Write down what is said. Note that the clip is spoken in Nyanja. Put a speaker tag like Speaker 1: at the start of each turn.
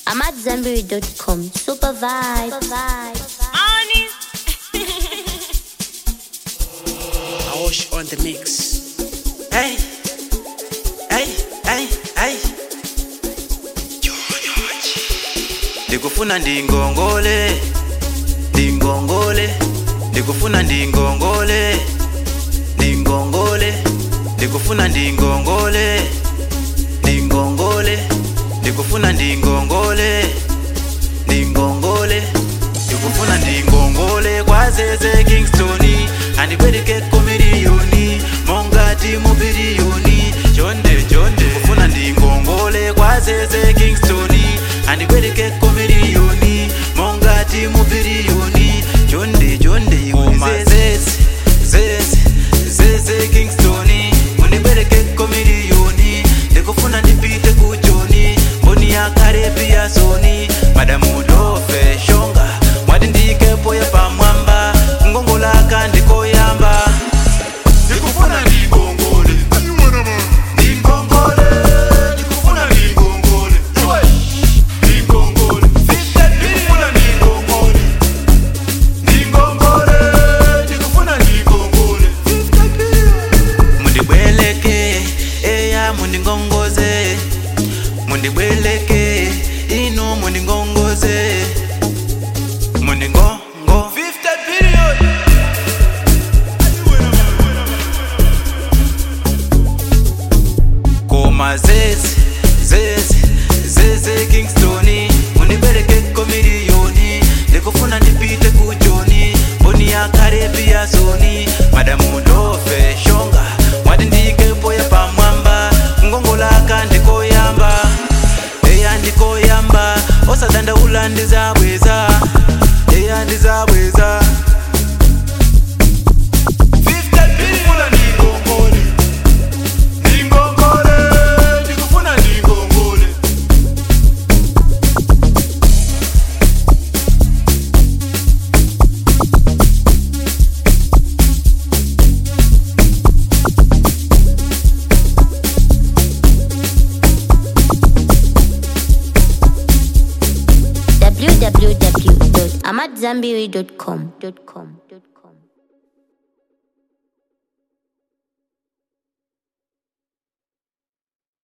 Speaker 1: I'm at Zenberry.com. Super vibe. Super vibe.
Speaker 2: Money.
Speaker 3: Aosh on the mix. Hey, hey, hey, hey. ndikufuna ndingongole ndingongole ndikufuna ndingongole ndingongole ndikufuna ndingongole ndingongole ndikufuna ndingongole ndingongole ndikufuna ndingongole kwazeze kingstoni andibwereke komiliyoni mongati mupiliyoni chonde chonde ndikufuna ndingongole kwazeze kingstoni andibwereke komiliyoni mongati mupiliyoni chonde chonde iwe zeze zeze zeze kingstoni undibwereke komiliyoni ndikufuna ndipite kujoni mboni yakarepi ya soni madamu dofe shonga mwati ndikepo yepamwamba ngongolaka ndikoyamba ndikufuna ndingongole ndingongole ndikufuna ndingongole ndingongole ndikufuna ndingongole ndingongole ndikufuna ndingongole mundibweleke eya mundingongoze mundibweleke ino mundingongoze mundingongo 50 period koma zeze zeze zeze kingstoni mundibwereke komiliyoni ndikufuna ndipite kujoni mboni yakarepi ya soni madamu dofe shonga mwati ndikepo yapamwamba ngongolaka ndikoyamba eya ndikoyamba osadandaula ndizabweza eya ndizabweza 50 ndikufuna ndingongole ndingongole ndikufuna ndingongole
Speaker 1: www.amatzambiri.com.